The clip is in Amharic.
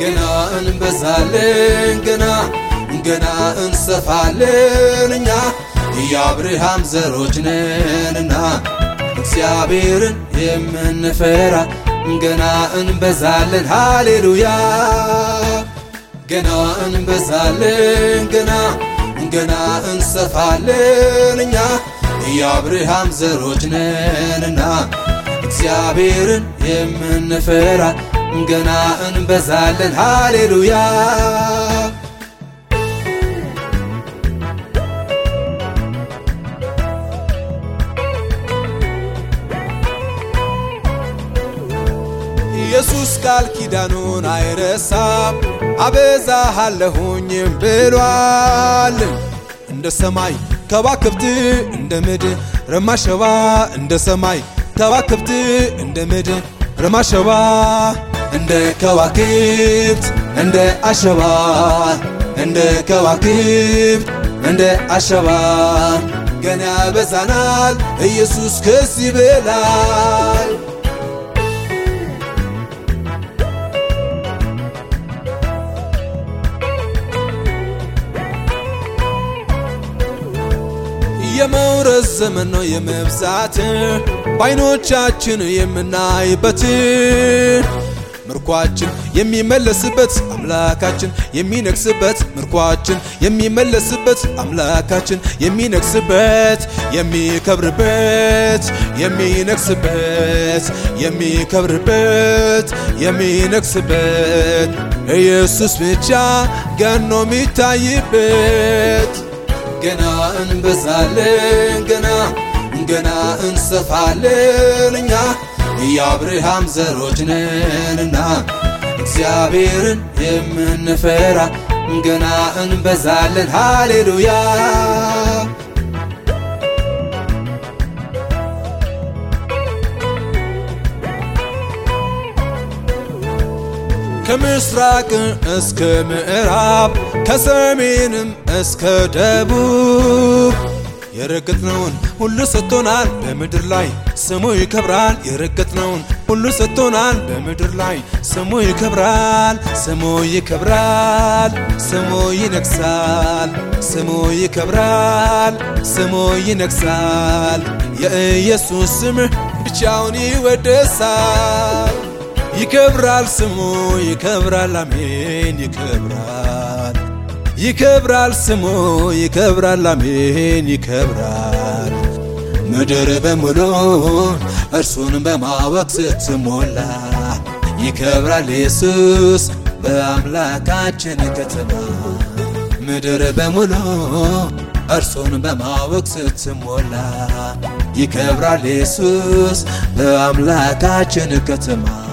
ገና እንበዛለን ገና ገና እንሰፋለን እኛ የአብርሃም ዘሮች ነንና እግዚአብሔርን የምንፈራ ገና እንበዛለን ሃሌሉያ ገና እንበዛለን ገና ገና እንሰፋለን እኛ የአብርሃም ዘሮች ነንና እግዚአብሔርን የምንፈራ ገና እንበዛለን ሃሌሉያ ኢየሱስ ቃል ኪዳኑን አይረሳም አበዛሃለሁኝም ብሏል። እንደ ሰማይ ከዋክብት እንደ ምድር ረማሸባ እንደ ሰማይ ከዋክብት እንደ ምድር ረማሸባ እንደ ከዋክብት እንደ አሸባ እንደ ከዋክብት እንደ አሸባ ገና ያበዛናል ኢየሱስ ከዚህ በላይ የመውረስ ዘመን ነው የመብዛት በዓይኖቻችን የምናይበት ምርኳችን የሚመለስበት አምላካችን የሚነግስበት ምርኳችን የሚመለስበት አምላካችን የሚነግስበት የሚከብርበት የሚነግስበት የሚከብርበት የሚነግስበት ኢየሱስ ብቻ ገኖ የሚታይበት ገና እንበዛለን ገና ገና እንሰፋለን እኛ የአብርሃም ዘሮች ነንና እግዚአብሔርን የምንፈራ ገና እንበዛለን ሃሌሉያ ከምስራቅ እስከ ምዕራብ ከሰሜንም እስከ ደቡብ የረገጥነውን ሁሉ ሰጥቶናል በምድር ላይ ስሙ ይከብራል። የረገጥነውን ሁሉ ሰጥቶናል በምድር ላይ ስሙ ይከብራል። ስሙ ይከብራል። ስሙ ይነግሳል። ስሙ ይከብራል። ስሙ ይነግሳል። የኢየሱስ ስም ብቻውን ይወደሳል። ይከብራል ስሙ ይከብራል። አሜን ይከብራል ይከብራል ስሙ ይከብራል። አሜን ይከብራል። ምድር በሙሉ እርሱን በማወቅ ስትሞላ ይከብራል ኢየሱስ በአምላካችን ከተማ ምድር በሙሉ እርሱን በማወቅ ስትሞላ ይከብራል ኢየሱስ በአምላካችን ከተማ